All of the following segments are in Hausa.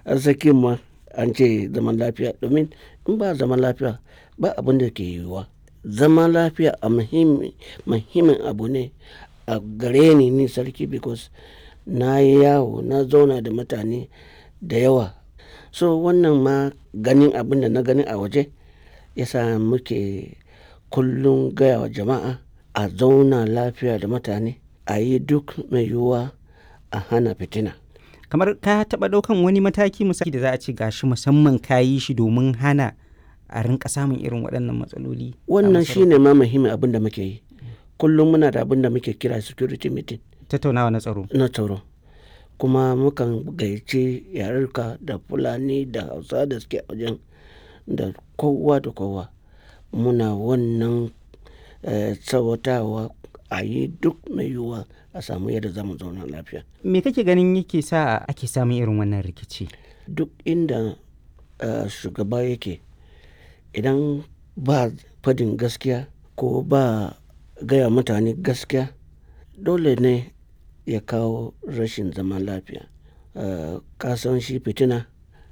arzikin ma an ce zaman lafiya domin in ba zaman lafiya ba abin da ke yiwuwa zaman lafiya a muhimmin abu ne a gare ni ni sarki because na yi yawo na zauna da mutane da yawa so wannan ma ganin abin da na gani a waje yasa muke kullum gaya wa jama'a a zauna lafiya da mutane a yi duk mai yiwuwa a hana fitina kamar ka taɓa ɗaukan wani mataki misali da za a ce gashi musamman ka yi shi domin hana a rinka samun irin waɗannan matsaloli wannan shine ma muhimmin abin da muke yi kullum muna da abin da muke kira security meeting tattaunawa na tsaro na tsaro kuma mukan gayyaci yarurka da fulani da hausa da suke wajen da kowa da kowa muna wannan tsawatawa a yi duk mai yiwuwa a samu yadda zamu zauna lafiya me kake ganin yake sa ake samun irin wannan rikici duk inda shugaba yake idan ba fadin gaskiya ko ba gaya mutane gaskiya dole ne ya kawo rashin zaman lafiya kasan shi fitina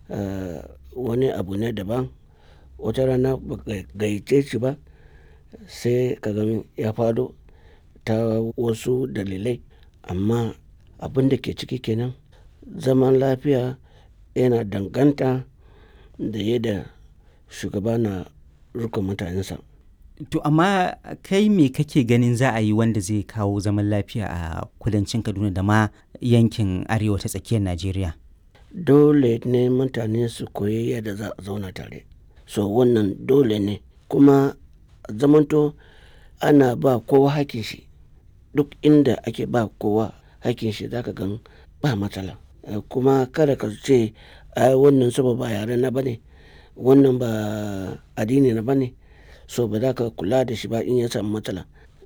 wani abu ne daban wata rana ba gayyace shi ba sai ka ya fado ta wasu dalilai amma abin da ke ciki kenan zaman lafiya yana danganta da yadda shugaba na rika mutanensa to amma kai me kake ganin za a yi wanda zai kawo zaman lafiya a kudancin kaduna da ma yankin arewa ta tsakiyar najeriya dole ne mutane su koyi yadda za a zauna tare so wannan dole ne kuma zamanto ana ba kowa hakin shi duk inda ake ba kowa hakin shi zaka gan ba matsala kuma kada ka ce ai wannan saba ba yare na bane wannan ba addini na bane so ba za ka kula da shi ba in ya samu matsala